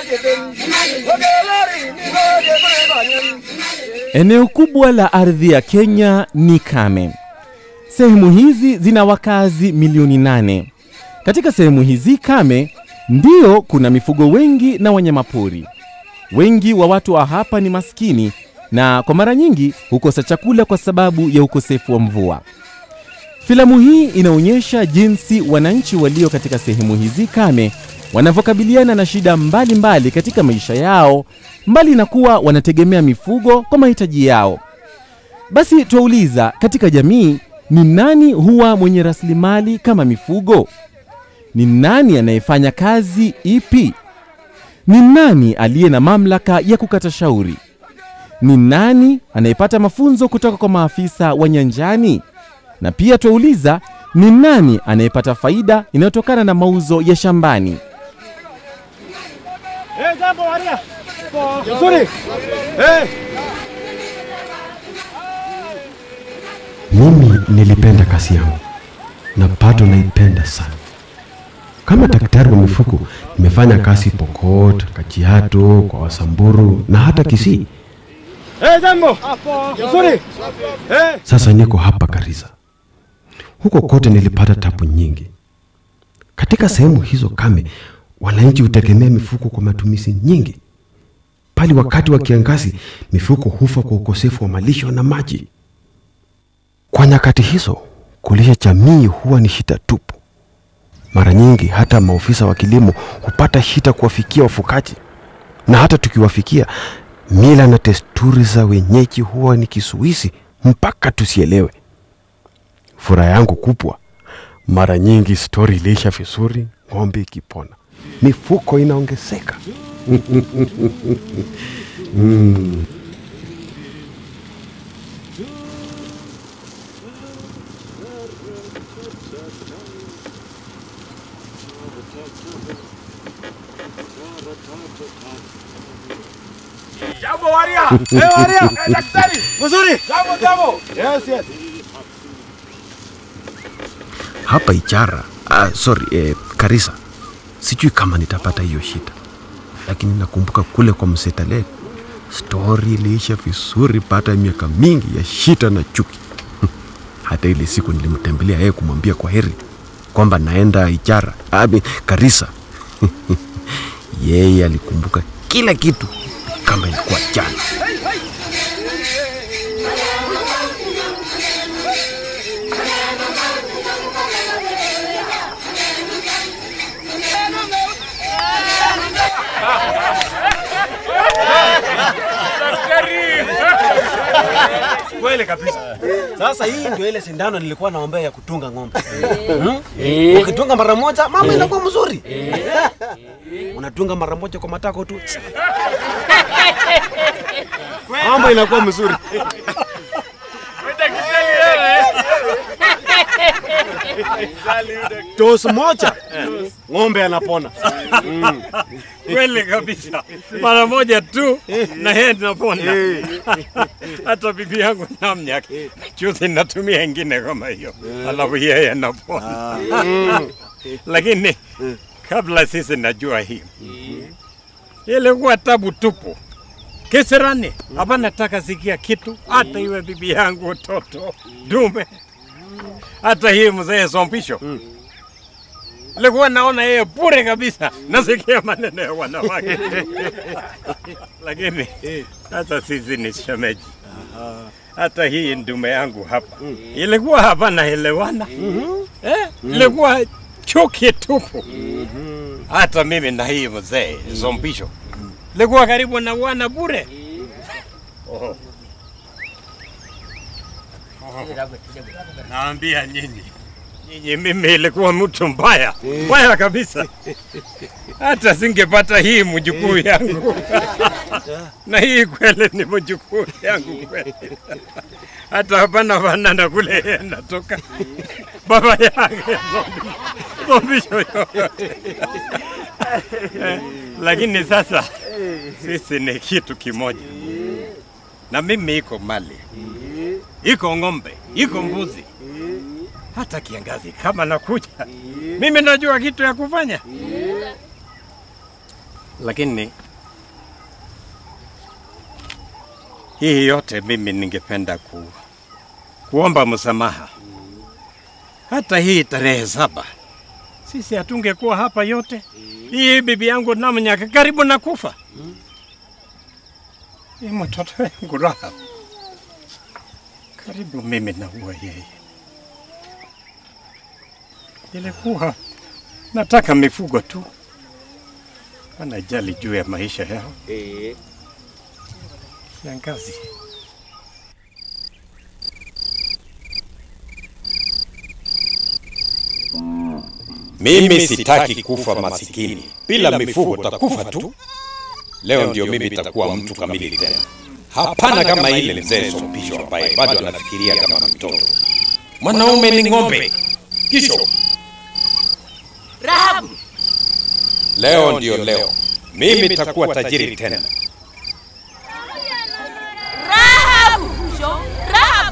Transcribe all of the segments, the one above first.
Eneo kubwa la ardhi ya Kenya ni kame. Sehemu hizi zina wakazi milioni nane. Katika sehemu hizi kame ndio kuna mifugo wengi na wanyamapori. Wengi wa watu wa hapa ni maskini na kwa mara nyingi hukosa chakula kwa sababu ya ukosefu wa mvua. Filamu hii inaonyesha jinsi wananchi walio katika sehemu hizi kame wanavyokabiliana na shida mbalimbali mbali katika maisha yao, mbali na kuwa wanategemea mifugo kwa mahitaji yao. Basi twauliza, katika jamii ni nani huwa mwenye rasilimali kama mifugo? Ni nani anayefanya kazi ipi? Ni nani aliye na mamlaka ya kukata shauri? Ni nani anayepata mafunzo kutoka kwa maafisa wa nyanjani? Na pia twauliza, ni nani anayepata faida inayotokana na mauzo ya shambani? Mimi nilipenda kazi yangu na bado naipenda sana. Kama daktari wa mifugo nimefanya kazi Pokot, Kajiado, kwa Wasamburu na hata Kisii. Sasa niko hapa Garissa. Huko kote nilipata tabu nyingi. Katika sehemu hizo kame, wananchi hutegemea mifugo kwa matumizi nyingi, bali wakati wa kiangazi mifugo hufa kwa ukosefu wa malisho na maji. Kwa nyakati hizo, kulisha jamii huwa ni shida tupu. Mara nyingi hata maofisa wa kilimo hupata shida kuwafikia wafugaji, na hata tukiwafikia, mila na desturi za wenyeji huwa ni kisuizi mpaka tusielewe. Furaha yangu kubwa, mara nyingi stori iliisha vizuri, ng'ombe ikipona, mifuko inaongezeka. mm. Jambo Waria. Eh Waria, eh daktari. Mzuri. Jambo jambo. Yes yes. hapa Ichara, ah, sorry, eh, Karisa, sijui kama nitapata hiyo shida, lakini nakumbuka kule kwa Msetale stori iliisha vizuri baada ya miaka mingi ya shida na chuki. Hata ile siku nilimtembelea yeye kumwambia kwa heri kwamba naenda Ichara, abi Karisa. yeye alikumbuka kila kitu kama ilikuwa jana. Kweli kabisa. Sasa hii ndio ile sindano nilikuwa naombea ya kutunga ng'ombe. Hmm? Ukitunga mara moja mambo inakuwa mzuri. Unatunga mara moja kwa matako tu. Mambo inakuwa mzuri. Dosi moja ng'ombe anapona. Mm. Kweli kabisa, mara moja tu na yeye tunapona. Hata bibi yangu namnya juzi natumia ingine kama hiyo, alafu yeye anapona. Lakini kabla sisi najua hii ilikuwa tabu tupu kisirani, hapa nataka sikia kitu, hata iwe bibi yangu, toto dume, hata hii mzee Sompisho Nilikuwa naona yeye bure kabisa, nasikia maneno ya wanawake lakini sasa sisi ni shemeji. Hata hii ndume yangu hapa ilikuwa hapa naelewana, eh, ilikuwa chuki tupu. Hata mimi na hii mzee Zompisho ilikuwa karibu na wana bure. Oh. Oh. Naambia nyinyi nyinyi, mimi ilikuwa mtu mbaya mbaya kabisa, hata singepata hii mjukuu yangu na hii kweli ni mjukuu yangu kweli, hata hapana fanana kule yeye natoka baba yake zombisho yote Eh, lakini sasa sisi ni kitu kimoja, na mimi iko mali, iko ng'ombe, iko mbuzi, hata kiangazi kama nakuja, mimi najua kitu ya kufanya. lakini hii yote mimi ningependa ku, kuomba msamaha. Hata hii tarehe saba sisi hatungekuwa hapa yote. Hii bibi yangu Namnyaka karibu na kufa. Hii mtoto wangu Rahab karibu mimi naua yeye. Ilikuwa nataka mifugo tu, wanajali juu ya maisha yao. Shangazi, Mimi sitaki kufa masikini, bila mifugo takufa tu. Leo ndio mimi takuwa mtu kamili tena. Hapana kama ile mzee Sopisho ambaye bado anafikiria kama mtoto. Mwanaume ni ng'ombe. Kisho Rahabu, leo ndio leo, mimi takuwa tajiri tena. Rahabu, Sho, Rahabu.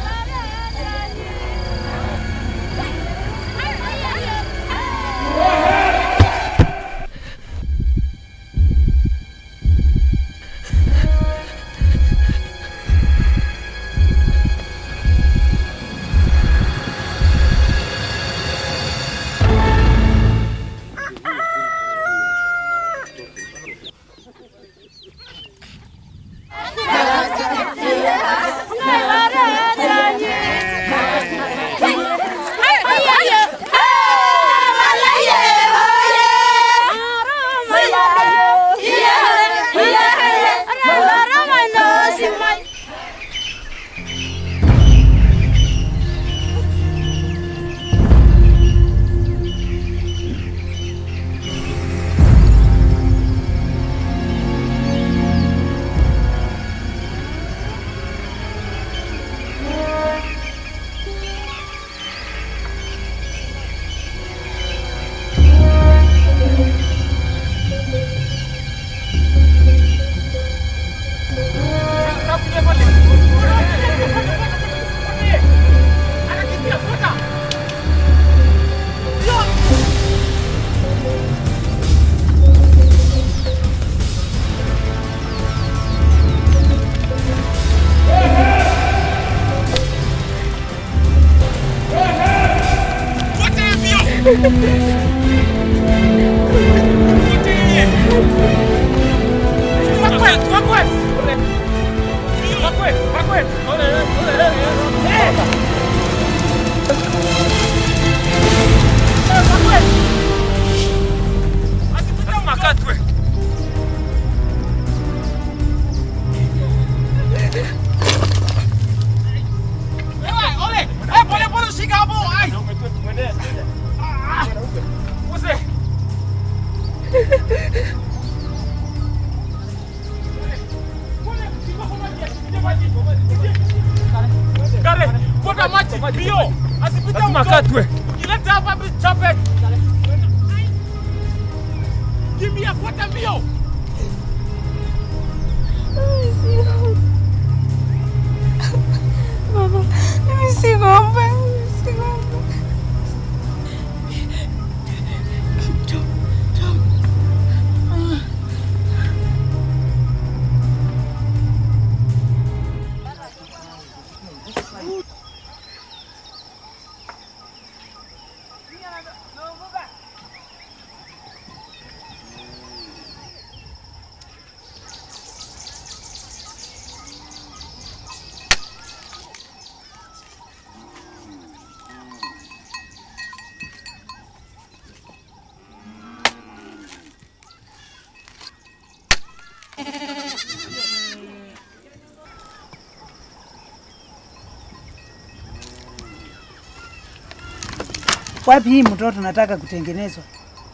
Mama, mimi si ng'ombe, mimi si ng'ombe. Wapi hii mtoto nataka kutengenezwa?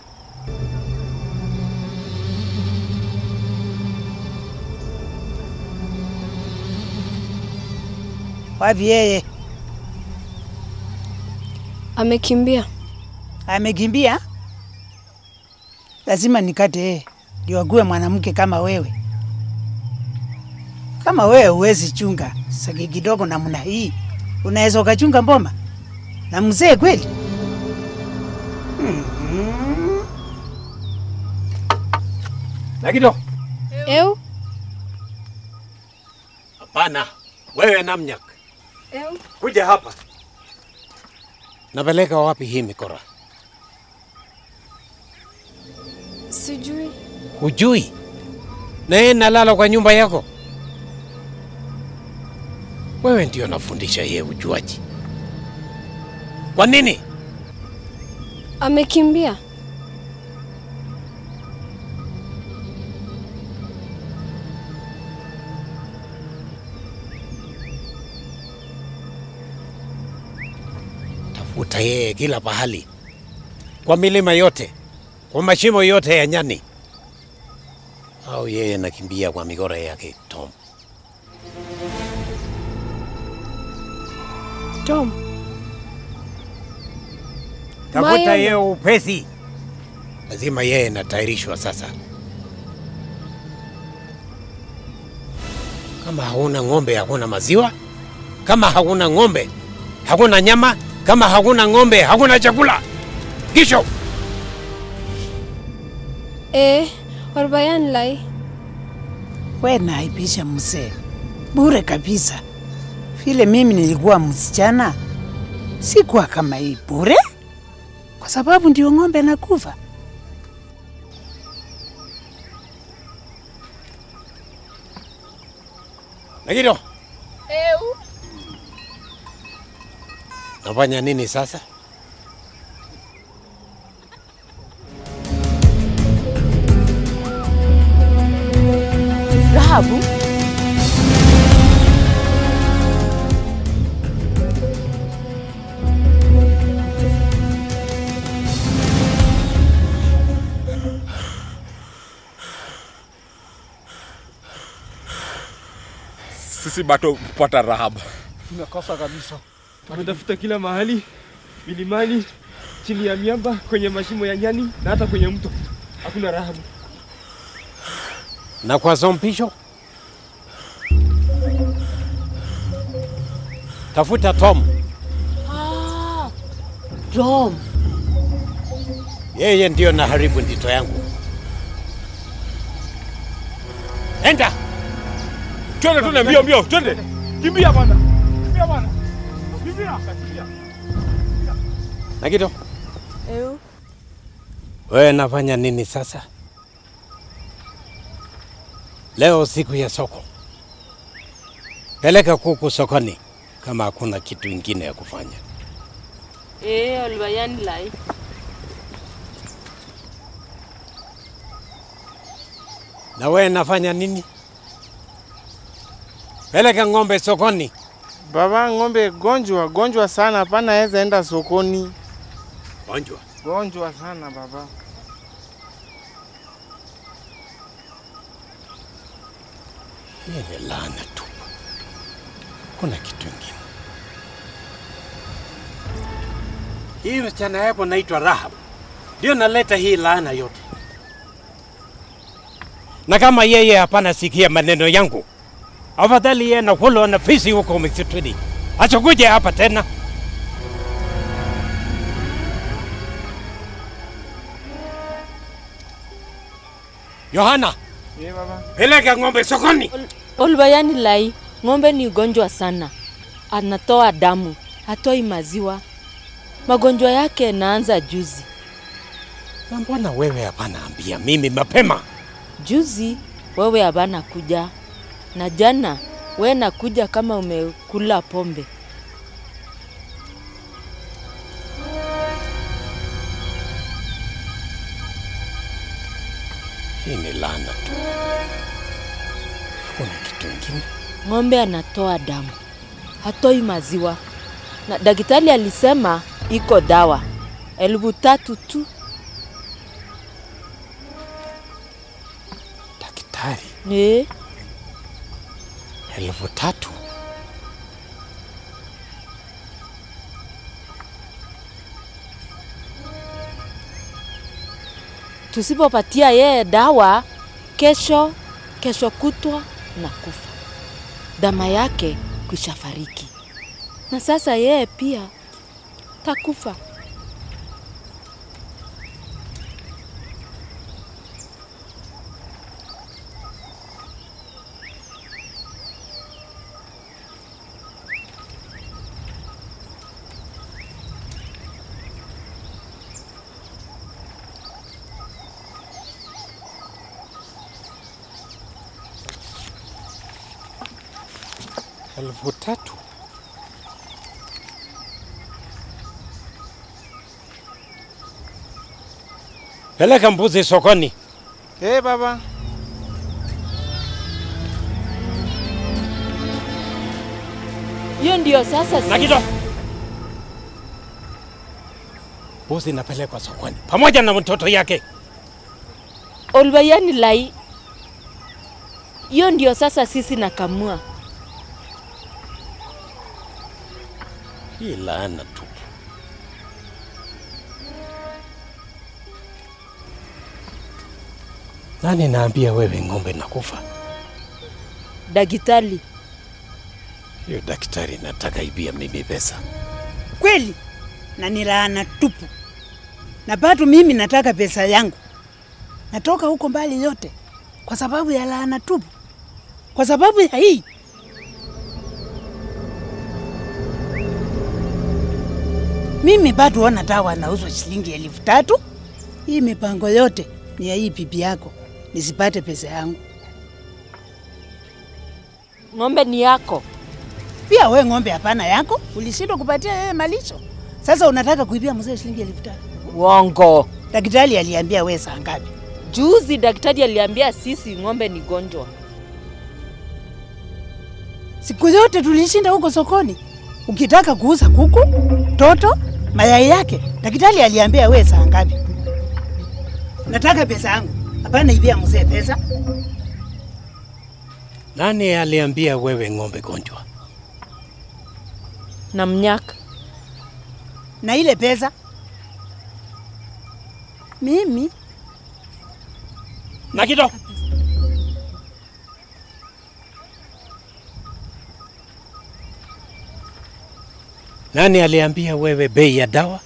Wapi yeye? Amekimbia. Amekimbia? Lazima nikate yeye ndio ague mwanamke kama wewe. Kama wewe huwezi chunga saki kidogo namna hii, unaweza ukachunga mboma na mzee kweli? Mhm. Nagido. Eu? Hapana. Wewe Namnyak. Eu? Kuja hapa. Napeleka wapi hii mikora? Sijui. Hujui? Na yeye nalala kwa nyumba yako. Wewe ndio nafundisha yeye ujuaji. Kwa nini? Amekimbia. Tafuta yeye kila pahali, kwa milima yote, kwa mashimo yote ya nyani, au yeye nakimbia kwa migora yake Tom. Tom. Tafuta Mayo. yeye upesi, lazima yeye natayarishwa sasa. Kama hauna ng'ombe, hakuna maziwa. Kama hakuna ng'ombe, hakuna nyama. Kama hakuna ng'ombe, hakuna chakula. Kisho Eh, Orbayan lai. We naipisha mzee bure kabisa. Vile mimi nilikuwa msichana, sikuwa kama hii bure, kwa sababu ndio ng'ombe nakufa. Nagido, Eu. nafanya nini sasa? Rahabu. Sisi bado kupata Rahabu. Tumekosa kabisa. Tumetafuta kila mahali, milimani, chini ya miamba, kwenye mashimo ya nyani na hata kwenye mto. Hakuna Rahabu. Na kwa zompisho tafuta Tom, Ah, Tom. yeye ndio naharibu ndito yangu. Enda Twende, twende mbio mbio, twende. Kimbia bwana. Kimbia bwana. Kimbia. Kimbia. Nagido, Eu. wewe nafanya nini sasa? Leo siku ya soko, peleka kuku sokoni kama hakuna kitu ingine ya kufanya. Eh, Orbayan lai. Na wewe nafanya nini? Peleka ng'ombe sokoni. Baba, ng'ombe gonjwa gonjwa sana, hapana weza enda sokoni. Gonjwa. Gonjwa sana baba. Hii ni laana tu, kuna kitu ingine. Hii msichana yako naitwa Rahab ndio naleta hii laana yote, na kama yeye hapana sikia maneno yangu, afadhali yeye na hulo na fisi huko msituni, asikuje hapa tena. Yohana, Ye baba. peleka ng'ombe sokoni. Olbayani lai, ng'ombe ni ugonjwa sana, anatoa damu, hatoi maziwa. Magonjwa yake yanaanza juzi. Na mbona wewe hapana ambia mimi mapema? Juzi wewe habana kuja, na jana we nakuja kama umekula pombe. Hii ni laana tu, hakuna kitu ingine. Ng'ombe anatoa damu, hatoi maziwa, na daktari alisema iko dawa elfu tatu tu. Daktari, Eh, elfu tatu tusipopatia yeye dawa, kesho kesho kutwa na kufa, dama yake kwisha fariki, na sasa yeye pia takufa. elfu tatu peleka mbuzi sokoni. Eh, baba. Hiyo ndio sasa si- Nakito, mbuzi inapelekwa sokoni pamoja na mtoto yake. Olbayani lai. Hiyo ndio sasa sisi nakamua. Hii laana tu. Nani naambia wewe ng'ombe nakufa? Dagitali, Hiyo daktari nataka ibia mimi pesa. Kweli na ni laana tupu, na bado mimi nataka pesa yangu. Natoka huko mbali yote kwa sababu ya laana tupu, kwa sababu ya hii. Mimi bado ona dawa nauzwa shilingi elfu tatu. Hii mipango yote ni ya hii bibi yako, nisipate pesa yangu. ng'ombe ni yako. Pia we ng'ombe hapana yako, ulishindwa kupatia yeye malisho. Sasa unataka kuibia mzee shilingi elfu tatu. Wongo. Daktari aliambia we saa ngapi? Juzi daktari aliambia sisi ng'ombe ni gonjwa. Siku zote tulishinda huko sokoni, ukitaka kuuza kuku, toto, mayai yake, daktari aliambia we saa ngapi? Nataka pesa yangu, hapana ibia mzee pesa. Nani aliambia wewe ng'ombe gonjwa? Na mnyaka. Na ile pesa mimi Nakito, nani aliambia wewe bei ya dawa?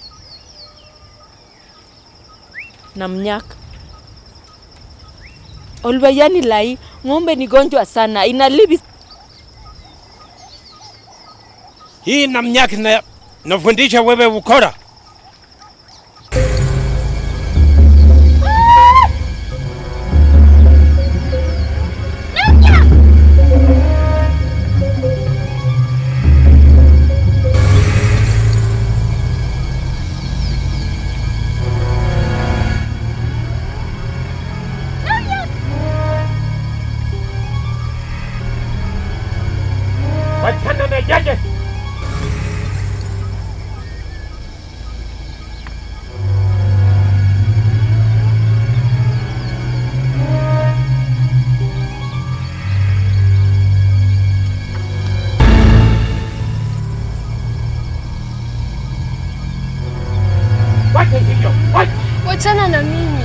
na mnyaka. Olbayani lai, ng'ombe ni gonjwa sana, inalibi Hii namnyaki na nafundisha wewe ukora. Wachana na jaje. Wacha hivyo. Wacha. Wachana na mimi.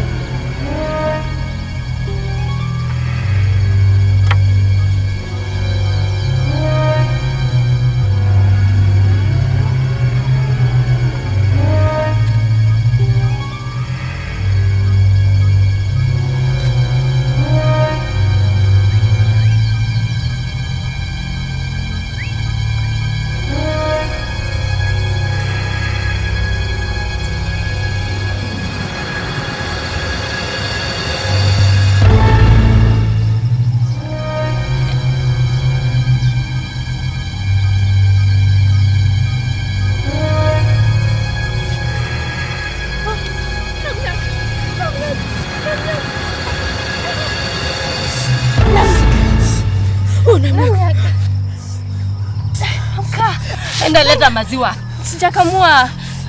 Amka, enda leta maziwa. Sijakamua.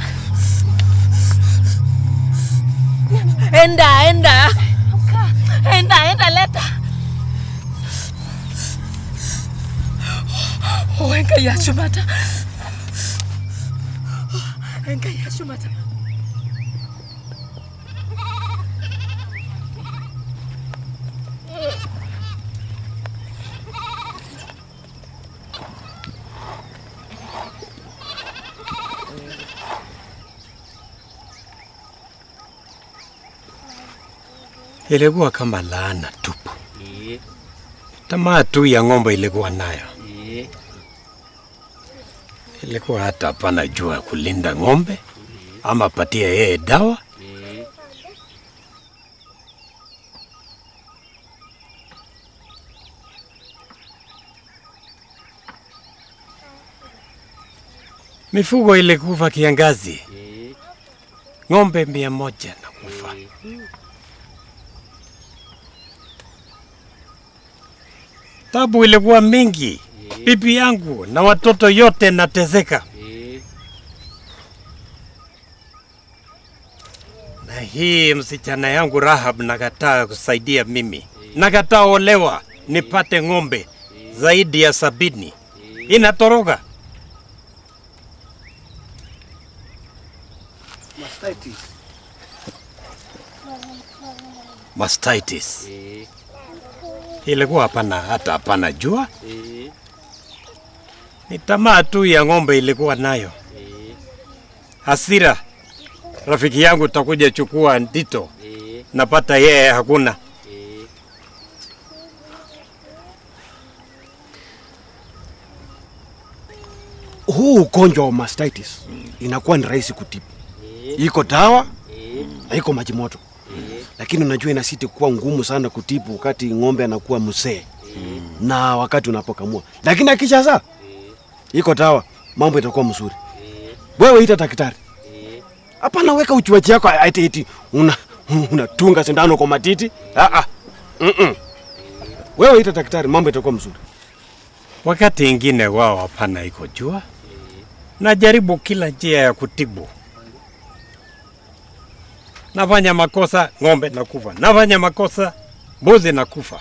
Enda, enda. Enda, enda leta. Oh, enga ya shumata. Enga ya shumata. Ilikuwa kama laana tupu. Tamaa tu ya ng'ombe ilikuwa nayo. Ilikuwa hata hapana jua kulinda ng'ombe ama patia yeye dawa. Mifugo ilikufa kiangazi, ng'ombe mia moja na kufa. Tabu ilikuwa mingi, bibi yangu na watoto yote nateseka. Na hii msichana yangu Rahab nakataa kusaidia mimi, nakataa olewa nipate ng'ombe zaidi ya sabini, inatoroka. Mastitis ilikuwa hapana, hata hapana jua, ni tamaa tu ya ng'ombe ilikuwa nayo. Hasira, rafiki yangu takuja chukua ndito, napata yeye hakuna. Huu ugonjwa wa mastitis inakuwa ni rahisi kutibu, iko dawa na iko maji moto, lakini unajua inasiti kuwa ngumu sana kutibu wakati ng'ombe anakuwa mzee na wakati unapokamua, lakini akishazaa iko dawa, mambo itakuwa mzuri. Wewe ita daktari, hapana weka uchuaji yako ati eti una unatunga sindano kwa matiti. Ah ah, mm -mm. Wewe ita daktari, mambo itakuwa mzuri. Wakati ingine wao hapana iko jua, najaribu kila njia ya kutibu. Nafanya makosa, ng'ombe nakufa. Nafanya makosa, mbuzi nakufa.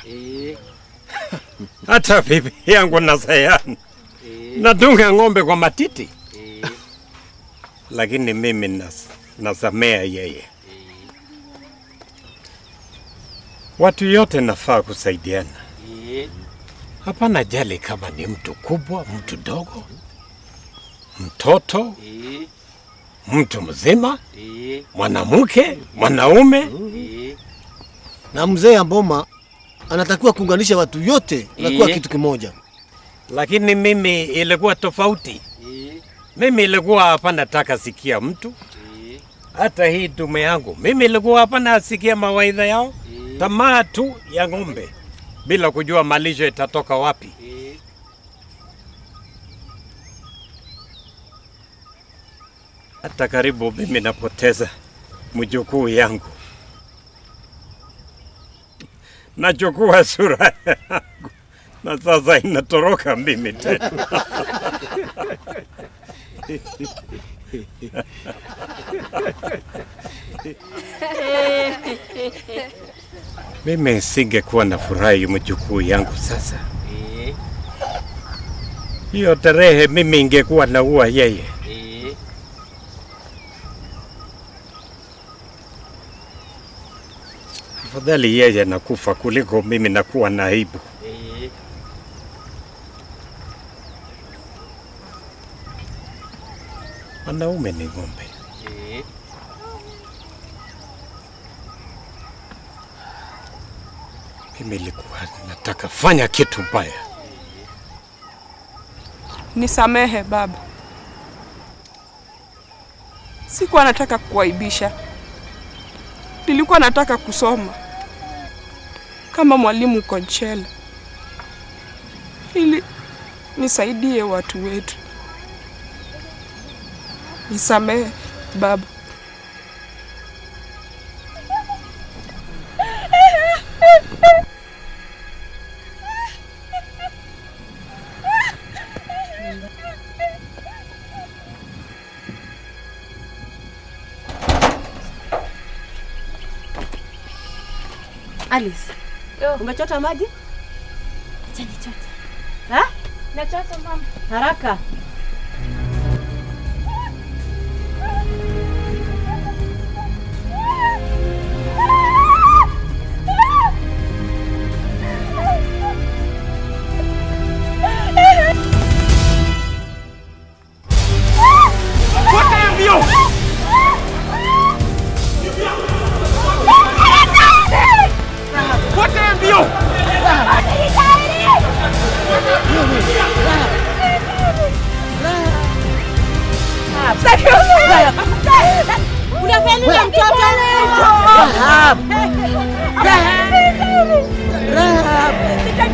Hata bibi yangu na sayani natunga ng'ombe kwa matiti, lakini mimi nas, nasamea yeye. Watu yote nafaa kusaidiana. Hapana jali kama ni mtu kubwa, mtu dogo, mtoto, mtu mzima, mwanamke, mwanaume. na mzee ya Mboma anatakiwa kuunganisha watu yote na kuwa Iye. kitu kimoja. Lakini mimi ilikuwa tofauti. Mimi ilikuwa hapana taka sikia mtu, hata hii dume yangu mimi ilikuwa hapana sikia mawaidha yao, tamaa tu ya ng'ombe bila kujua malisho itatoka wapi. Hata karibu mimi napoteza mjukuu yangu, nachukua sura yangu na sasa inatoroka mimi tena. Mimi singekuwa na furahi mjukuu yangu sasa. Hiyo tarehe mimi ingekuwa naua yeye. Afadhali yeye nakufa kuliko mimi nakuwa na aibu. Wanaume ni ng'ombe. Mimi ilikuwa nataka fanya kitu mbaya. Nisamehe baba, sikuwa nataka kuwaibisha. Nilikuwa nataka kusoma kama mwalimu Konchela ili nisaidie watu wetu. Nisamehe baba. Alice, umechota maji? Acha nichote. Ha? Nachota mama. Haraka. Unafanya mtoto? Rahab. Rahab. Rahab.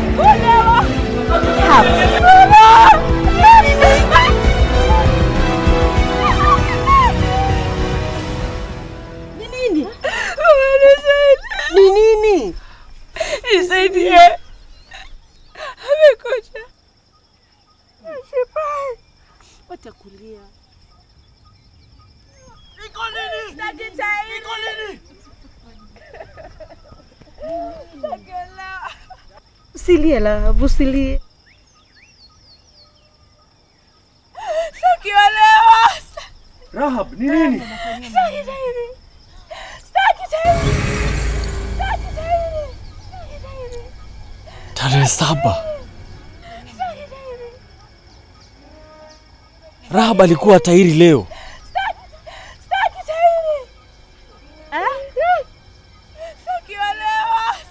Rahab. Usilie la, usilie. Sikiolewa. Rahab, ni nini? Sitaki tairi. Sitaki tairi. Sitaki tairi. Tarehe saba Rahab alikuwa tairi leo. Sitaki tairi. Eh? Sikiolewa.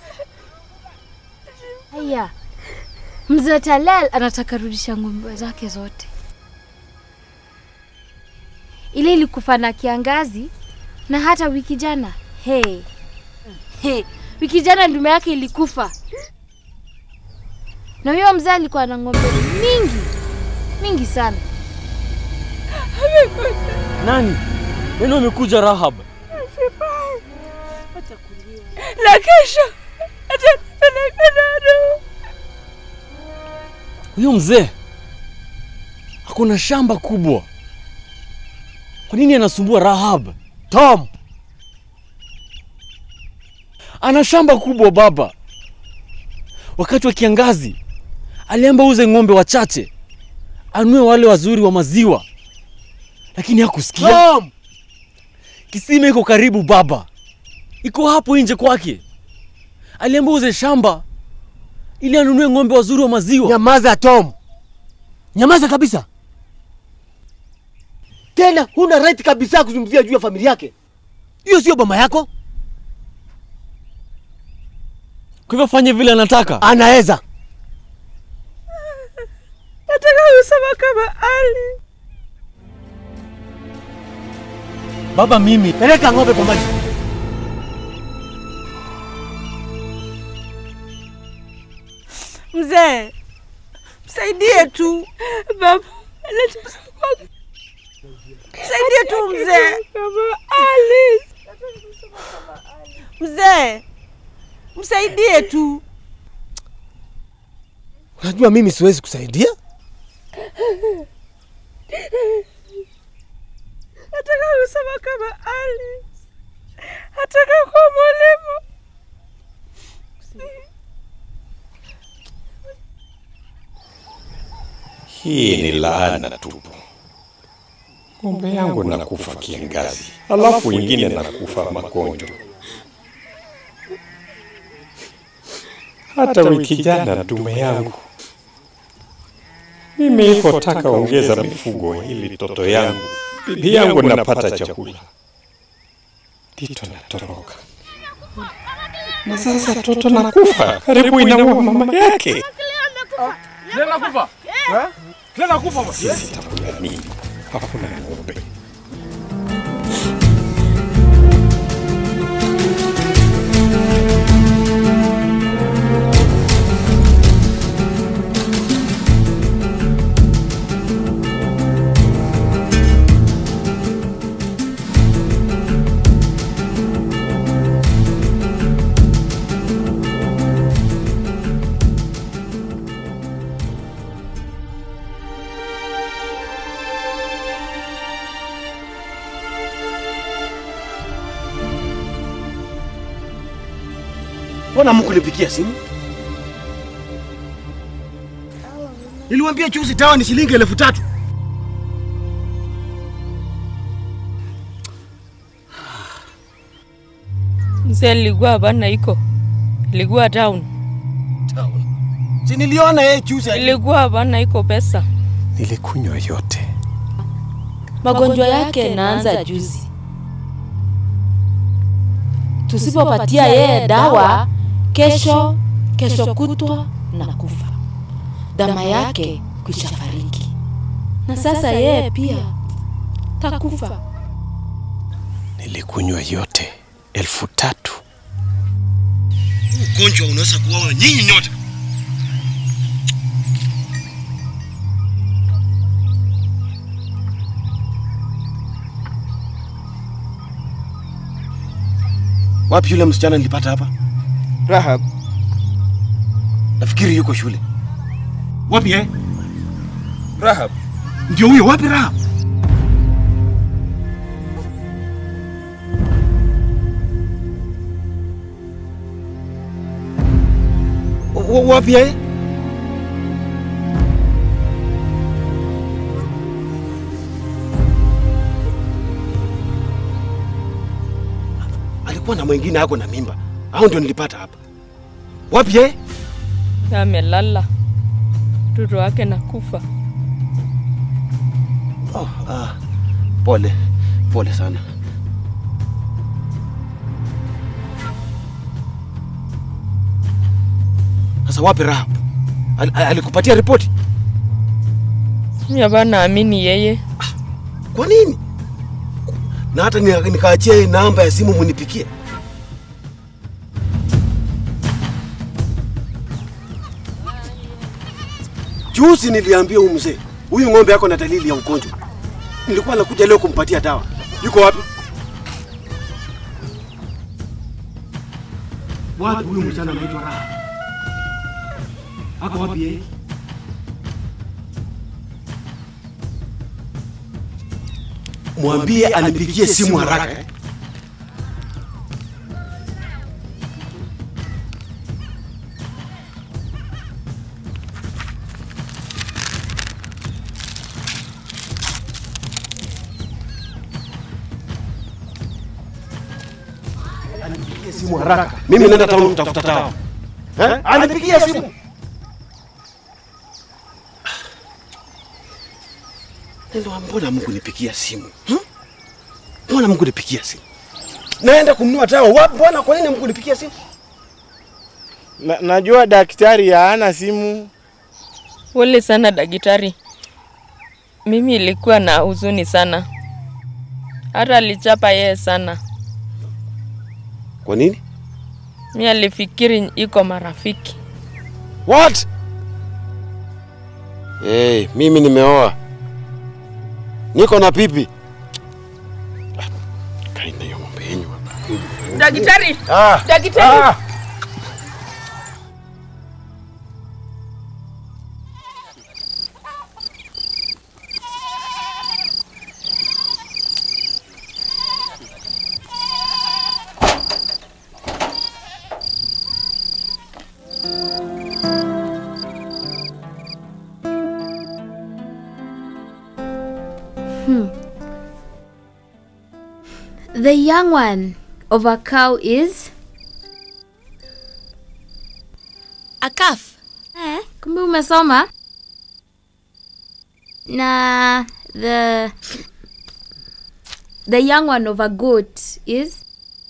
Haya, mzee Talal anataka rudisha ng'ombe zake zote. Ile ilikufa na kiangazi na hata wiki jana. Hey. Hey. Wiki jana ndume yake ilikufa. Na huyo mzee alikuwa na ng'ombe mingi mingi sana. Nani? Nani amekuja Rahab? Na kesho atanipeleka Naro. Huyo mzee hakuna shamba kubwa. Kwa nini anasumbua Rahab? Tom, ana shamba kubwa baba. Wakati wa kiangazi aliamba uze ng'ombe wachache, anue wale wazuri wa maziwa, lakini hakusikia. Tom! Kisima iko karibu baba, iko hapo nje kwake. Aliamba uze shamba ili anunue ng'ombe wazuri wa maziwa. Nyamaza Tom, nyamaza kabisa. Tena huna right kabisa kuzungumzia juu ya familia yake. Hiyo sio boma yako. Kwa hivyo fanye vile anataka. Anaweza. Nataka kusema kama Ali. Baba, mimi peleka ng'ombe kwa maji. Mzee, msaidie tu. Baba, msaidie tu mzee. Kama Ali. Mzee, msaidie tu. Unajua mimi siwezi kusaidia. Nataka kusema kama Ali. Nataka kuwa mwalimu. Hii ni laana tupu. Ng'ombe yangu nakufa kiangazi, alafu wengine nakufa magonjwa. Hata wiki jana dume yangu mimi iko taka ongeza mifugo ili toto yangu bibi yangu napata chakula, Tito natoroka na sasa toto nakufa karibu inaua mama yake. Lena kufa. Eh? Lena kufa basi. Sisi takula nini? Hakuna ng'ombe. Mbona mkunipigia simu? Niliwaambia chuzi dawa ni shilingi elfu tatu. Mzee alikuwa hapana iko. Ilikuwa town. Si niliona yeye chuzi. Ilikuwa hapana iko pesa. Nilikunywa yote. Magonjwa yake naanza juzi. Tusipopatia yeye dawa, kesho kesho kutwa na kufa. Dama yake kwisha fariki, na sasa yeye pia takufa. Nilikunywa yote elfu tatu. Ugonjwa unaweza kuwaona nyinyi nyote. Wapi yule msichana nilipata hapa? Rahab. Nafikiri yuko shule. Wapi eh? Rahab. Ndio huyo, wapi Rahab? wa- wapi yeye? Alikuwa na mwingine ako na mimba, au ndio nilipata hapa? Wapi yeye? Amelala, mtoto wake nakufa. Oh, ah, pole pole sana. Sasa wapi Rahab? Al, al, alikupatia ripoti? Mimi hapa naamini yeye. Kwa nini? Na hata ni- nikaachia namba ya simu munipikie. Juzi niliambia huyu mzee, huyu ng'ombe yako na dalili ya ugonjwa. Nilikuwa nakuja leo kumpatia dawa. Yuko wapi? Wapi huyu msichana anaitwa Raha? Ako wapi yeye? Mwambie anipigie simu haraka. eh. Anipigie simu haraka. Mimi naenda town kutafuta dawa. Eh? Anipigie simu. Ndio mbona Mungu nipigia simu? Hmm? Mbona Mungu nipigia simu? Naenda kununua dawa. Wapi bwana kwa nini Mungu nipigia simu? Na, najua daktari hana simu. Pole sana daktari, mimi ilikuwa na huzuni sana, hata alichapa yeye sana. Kwa nini? Mi alifikiri iko marafiki. What? Hey, mimi nimeoa. Niko na pipi. Kaina hiyo mambo yenyu. Daktari, Ah. daktari. Ah. Hmm. The young one of a cow is a calf. Eh, kumbe umesoma. Na the the young one of a goat is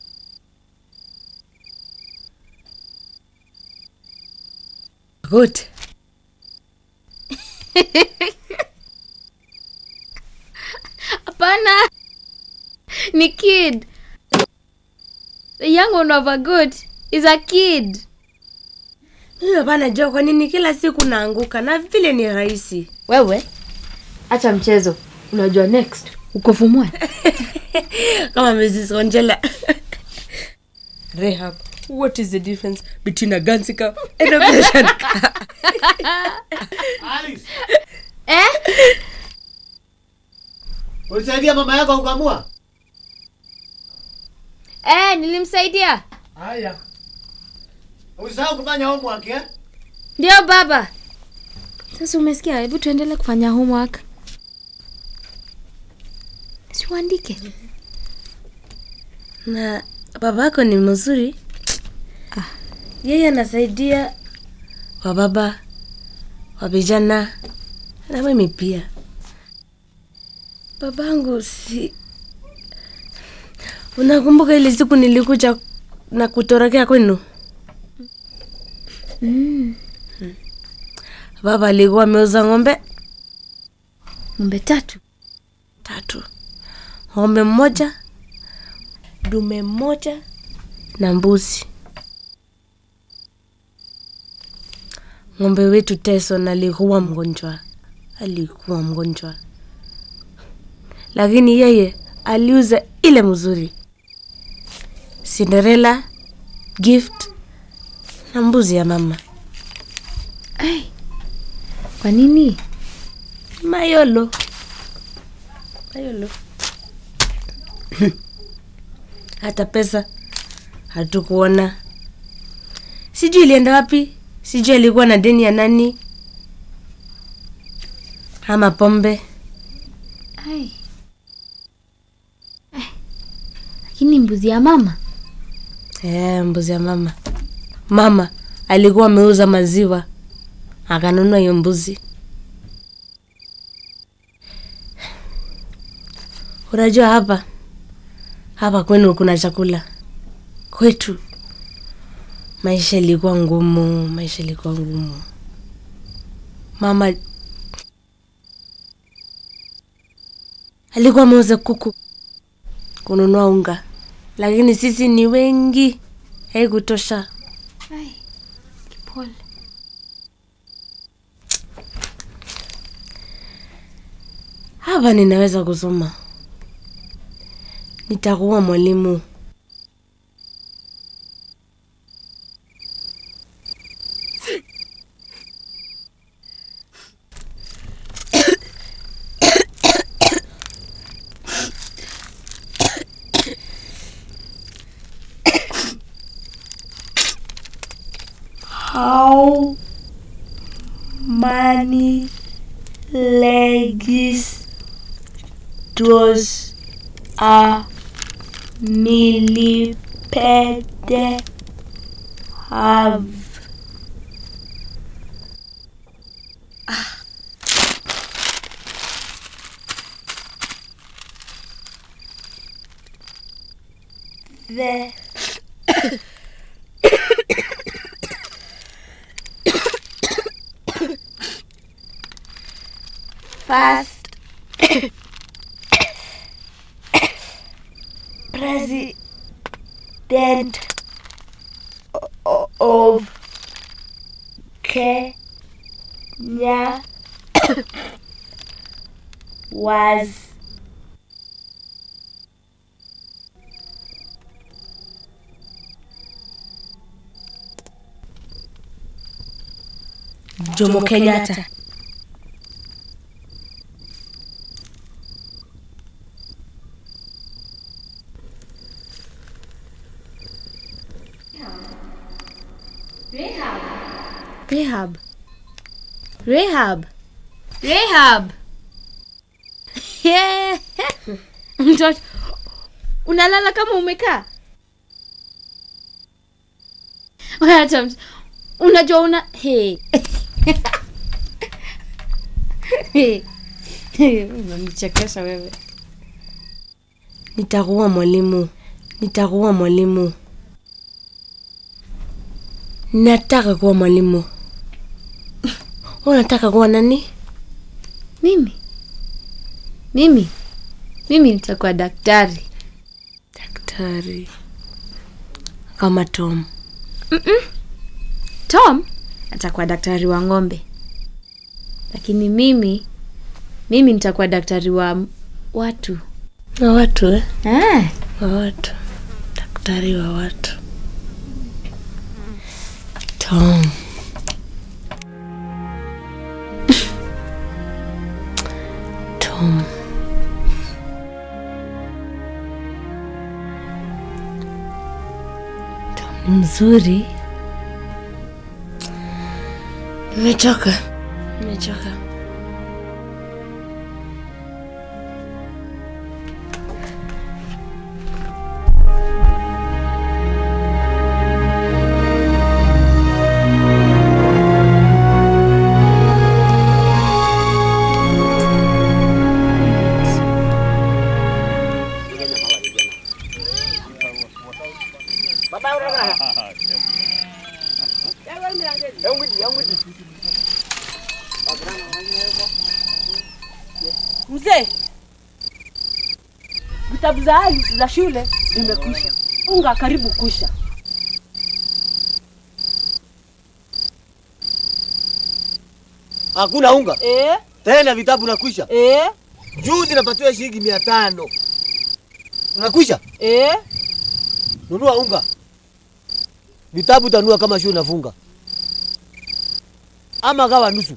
Goat. Hapana. Ni kid. The young one of a goat is a kid. Mimi hapana jua kwa nini kila siku naanguka na vile ni rahisi. Wewe acha mchezo. Unajua next uko form one. Kama Mrs. Angela. Rehab, what is the difference between a Gansi cow and a Persian cow? Eh? Ulisaidia mama yako kukamua? Eh, nilimsaidia. Haya. Usisahau kufanya homework eh? Ndio baba. Sasa umesikia, hebu tuendelee kufanya homework. Siuandike. Na babako ni mzuri. Yeye anasaidia wa baba wa vijana na mimi pia. Babangu si Unakumbuka ile siku nilikuja na kutorokea kwenu? Mm. Baba alikuwa ameuza ng'ombe Ng'ombe tatu. tatu, ng'ombe mmoja, dume mmoja na mbuzi. Ng'ombe wetu Tyson alikuwa mgonjwa, alikuwa mgonjwa, lakini yeye aliuza ile mzuri, Cinderella, gift na mbuzi ya mama. Ai. Kwa nini? Mayolo. Mayolo. Hata pesa hatukuona, sijui ilienda wapi. sijui alikuwa na deni ya nani ama pombe. Ai. Ai. Lakini mbuzi ya mama Eh, mbuzi ya mama. Mama alikuwa ameuza maziwa akanunua hiyo mbuzi. Unajua hapa hapa kwenu kuna chakula, kwetu maisha ilikuwa ngumu, maisha ilikuwa ngumu. Mama alikuwa ameuza kuku kununua unga, lakini sisi ni wengi, haikutosha. Ai. Kipole. Hapa ninaweza kusoma, nitakuwa mwalimu. How many legs does a millipede have? The first president o- of Kenya was Jomo Kenyatta. Rehab. Rehab. Rehab. Yeah. Mtoto unalala kama umekaa. Hata mt- unajua una hey. Hey. Unanichekesha wewe. Nitakuwa mwalimu, nitakuwa mwalimu. Nataka kuwa mwalimu. Unataka kuwa nani? Mimi mimi mimi nitakuwa daktari. Daktari kama Tom. Mm-mm. Tom atakuwa daktari wa ng'ombe, lakini mimi mimi nitakuwa daktari wa watu. Wa watu eh? Ah. Wa watu. Daktari wa watu. Tom. Tom. Tom ni mzuri. Nimechoka. Nimechoka. Mzee, vitabu za Alice za shule vimekwisha, unga karibu kusha. Hakuna unga Eh? tena, vitabu nakwisha. Eh? Juzi napatiwa shilingi mia tano nakwisha. Eh? Nunua unga, vitabu tanua kama shule nafunga, ama gawa nusu.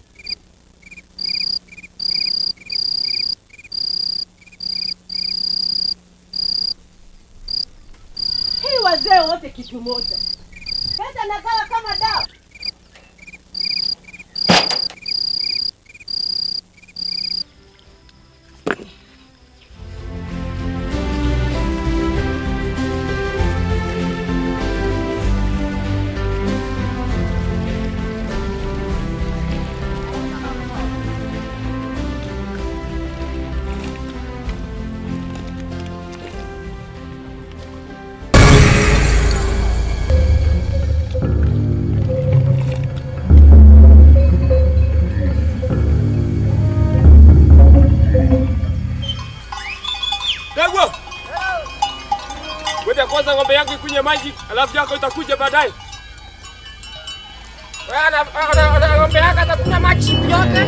Hii wazee wote kitu moja, pesa nagawa kama dawa. Ngoja kwanza ng'ombe yangu ikunywe maji, alafu yako itakuja baadaye. Wewe ana- ana- ana- ng'ombe yako atakunywa maji yote.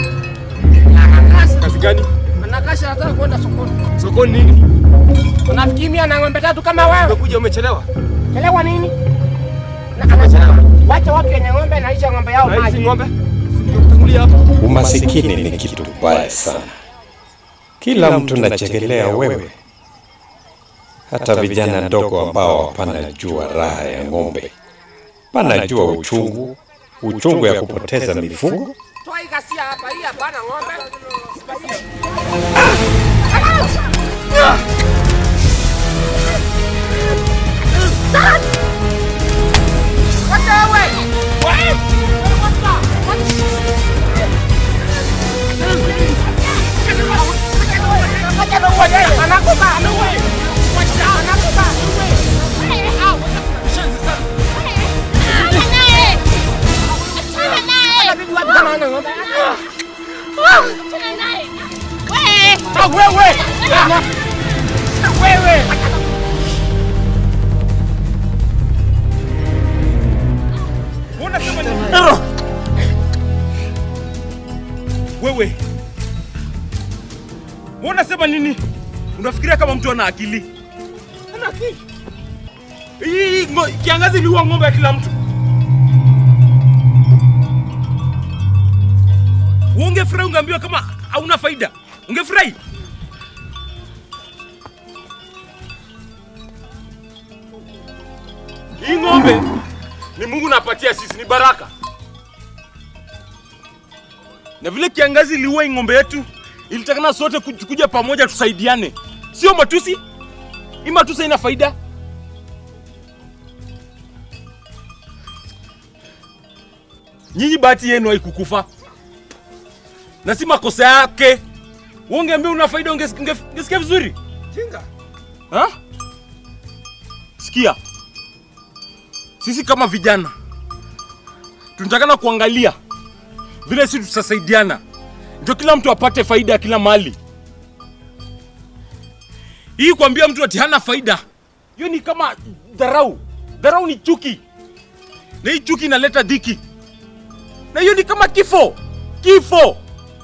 Kazi gani? Anakasha anataka kwenda sokoni. Sokoni nini? Unafikiri mimi ana ng'ombe tatu kama wewe? Umekuja umechelewa. Chelewa nini? Na anachelewa. Wacha watu wenye ng'ombe naisha ng'ombe yao Na hizi maji. ng'ombe? Tangulia hapa. Umasikini ni kitu mbaya sana. Kila mtu nachekelea wewe, hata vijana ndogo ambao hapana jua raha ya ng'ombe, panajua uchungu, uchungu ya kupoteza mifugo. Toa hii ghasia hapa, hii hapana ng'ombe. Wacha wewe. Anakufa, anakufa. Ah, wewe! Wewe! Unasema nini? Wewe. Unasema nini? Unafikiria kama mtu ana akili? Ana akili. Hii ngo- kiangazi iliua ng'ombe ya kila mtu. Ungefurahi ungeambiwa kama hauna faida. Ungefurahi? Hii ng'ombe ni Mungu napatia sisi, ni baraka. Na vile kiangazi iliua hii ng'ombe yetu, ilitakana sote kuj- kuja pamoja tusaidiane, sio matusi. Hii matusi haina faida. Nyinyi bahati yenu haikukufa na si makosa yake. Ungeambia una faida, unges- unge- ungesikia vizuri. Jinga. Ha? Sikia, sisi kama vijana tunatakana kuangalia vile sisi tutasaidiana, ndio kila mtu apate faida ya kila mali. Hii kuambia mtu ati hana faida, hiyo ni kama dharau. Dharau ni chuki, na hii chuki inaleta dhiki, na hiyo ni kama kifo. Kifo.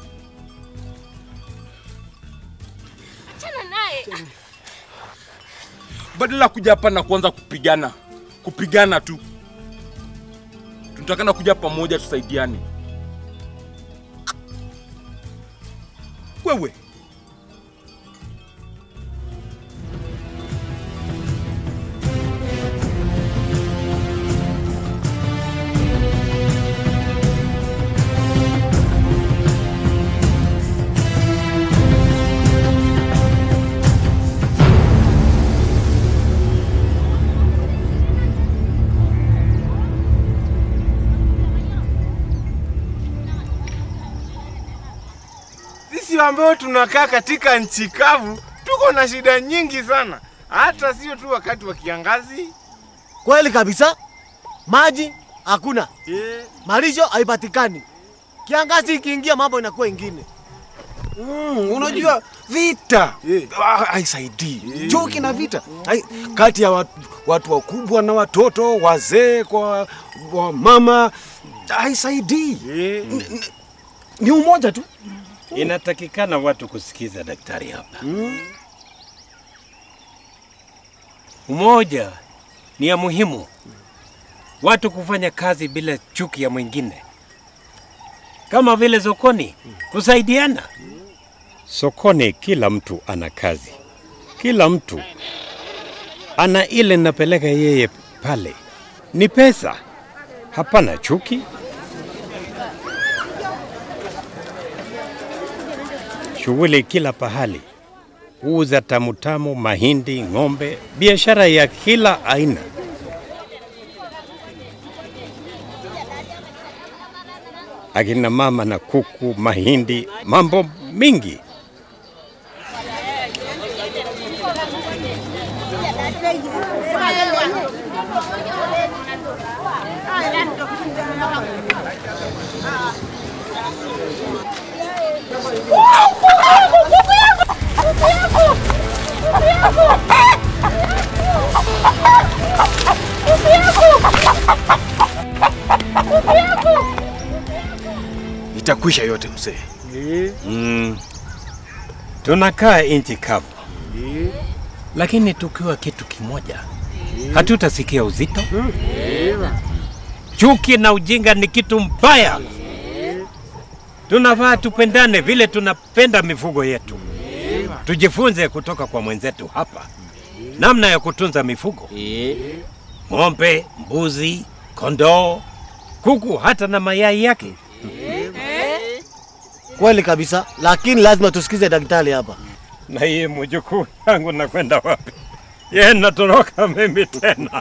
badala ya kuja hapa na kuanza kupigana kupigana tu tunatakana kuja pamoja tusaidiane wewe Sisi ambao tunakaa katika nchi kavu tuko na shida nyingi sana, hata sio tu wakati wa kiangazi. Kweli kabisa, maji hakuna, malisho haipatikani. Kiangazi ikiingia, mambo inakuwa ingine. Mm, unajua vita ah, haisaidii. Chuki na vita hai, kati ya watu, watu wakubwa na watoto, wazee kwa wa mama haisaidii. N- n- Ni umoja tu. Inatakikana watu kusikiza daktari hapa. Umoja ni ya muhimu, watu kufanya kazi bila chuki ya mwingine, kama vile sokoni, kusaidiana. Sokoni kila mtu ana kazi, kila mtu ana ile napeleka yeye pale, ni pesa, hapana chuki. Shughuli kila pahali, uza tamutamu, mahindi, ng'ombe, biashara ya kila aina. Akina mama na kuku, mahindi, mambo mingi. Kuku yangu! Kuku yangu! Kuku yangu! Itakwisha yote mzee. Mm. Tunakaa nchi kavu, lakini tukiwa kitu kimoja hatutasikia uzito. Chuki na ujinga ni kitu mbaya. Tunafaa tupendane vile tunapenda mifugo yetu. Tujifunze kutoka kwa mwenzetu hapa namna ya kutunza mifugo, ng'ombe, mbuzi, kondoo, kuku, hata na mayai yake. Kweli kabisa, lakini lazima tusikize daktari hapa. Na hii mjukuu yangu nakwenda wapi? Ye, natoroka mimi tena.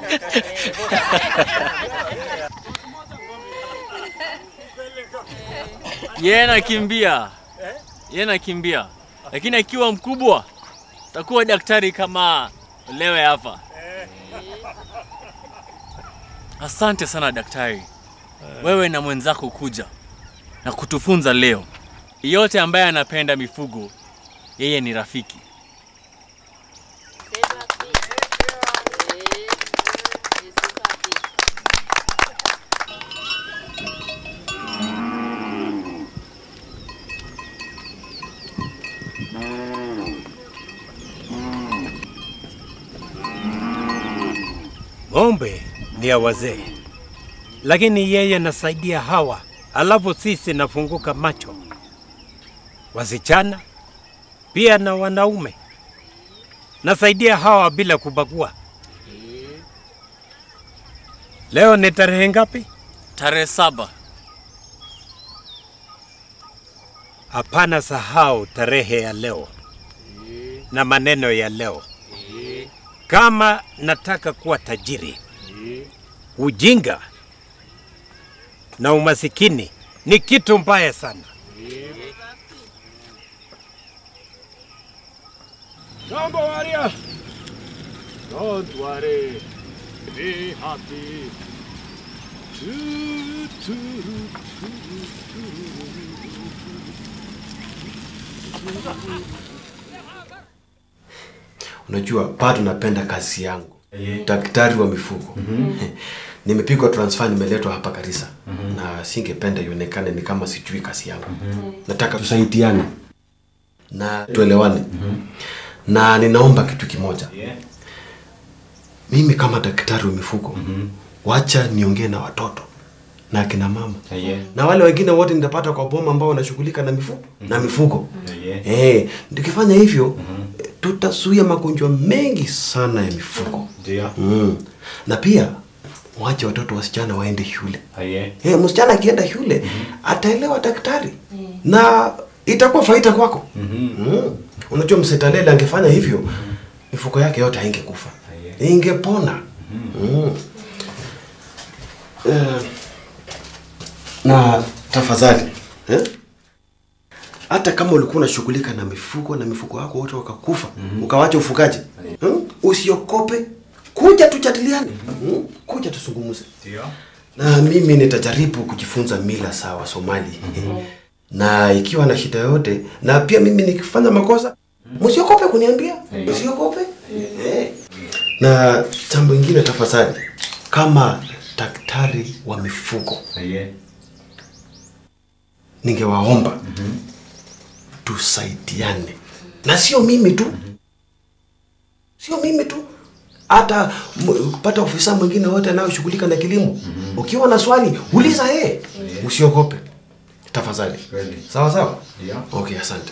Yeye nakimbia, yeye nakimbia, lakini akiwa mkubwa takuwa daktari kama lewe hapa. Asante sana daktari, wewe na mwenzako kuja na kutufunza leo. Yote ambaye anapenda mifugo, yeye ni rafiki. Ng'ombe ni ya wazee, lakini yeye nasaidia hawa, alafu sisi nafunguka macho, wasichana pia na wanaume. Nasaidia hawa bila kubagua. Leo ni tarehe ngapi? Tarehe saba. Hapana sahau tarehe ya leo na maneno ya leo. Kama nataka kuwa tajiri, ujinga na umasikini ni kitu mbaya sana. Jambo Maria. Don't worry. Be happy. Tu, tu, tu, Unajua, bado napenda kazi yangu, daktari wa mifugo. Nimepigwa transfer, nimeletwa hapa Garissa na singependa ionekane ni kama sijui kazi yangu. Nataka tusaidiane na tuelewane, na ninaomba kitu kimoja. Mimi kama daktari wa mifugo, wacha niongee na watoto na akina mama na wale wengine wote nitapata kwa boma ambao wanashughulika na mifugo na mifugo. Eh, tukifanya hivyo tutazuia magonjwa mengi sana ya mifugo. Mm. Na pia wache watoto wasichana waende shule. Eh, msichana akienda shule ataelewa daktari na itakuwa faida kwako. Mm. Unajua msetalele angefanya hivyo mifugo yake yote haingekufa. Ingepona. Mm. Eh, na tafadhali eh? hata kama ulikuwa unashughulika na mifugo na mifugo wako wote wakakufa ukawacha ufugaji hmm? usiokope kuja tujadiliane hmm? kuja tuzungumze na mimi nitajaribu kujifunza mila za Wasomali na ikiwa na shida yote na pia mimi nikifanya makosa msiokope kuniambia msiokope eh. na jambo ingine tafadhali kama daktari wa mifugo ningewaomba tusaidiane na sio mimi tu sio mimi tu hata m- pata ofisa mwingine wote anayoshughulika na kilimo ukiwa na swali uliza yeye usiogope tafadhali sawa sawa okay asante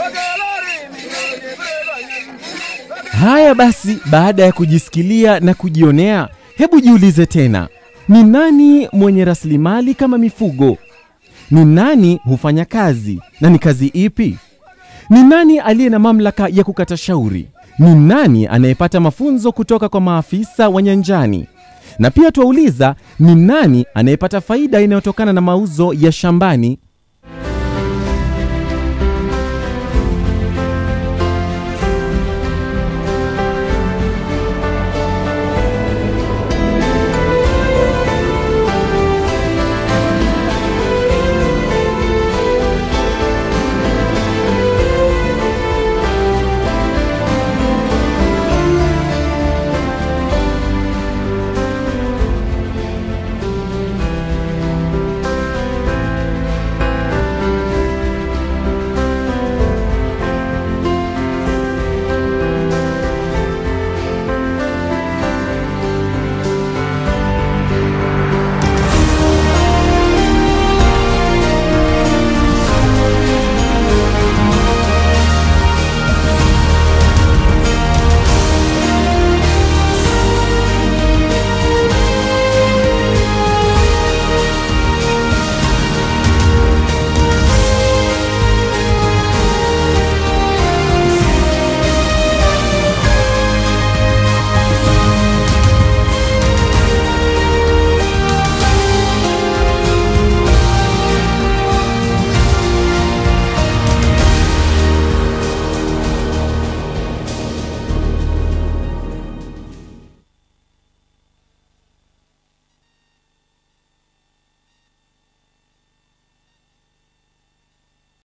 Haya basi, baada ya kujisikilia na kujionea, hebu jiulize tena, ni nani mwenye rasilimali kama mifugo? Ni nani hufanya kazi na ni kazi ipi? Ni nani aliye na mamlaka ya kukata shauri? Ni nani anayepata mafunzo kutoka kwa maafisa wa nyanjani? Na pia twauliza, ni nani anayepata faida inayotokana na mauzo ya shambani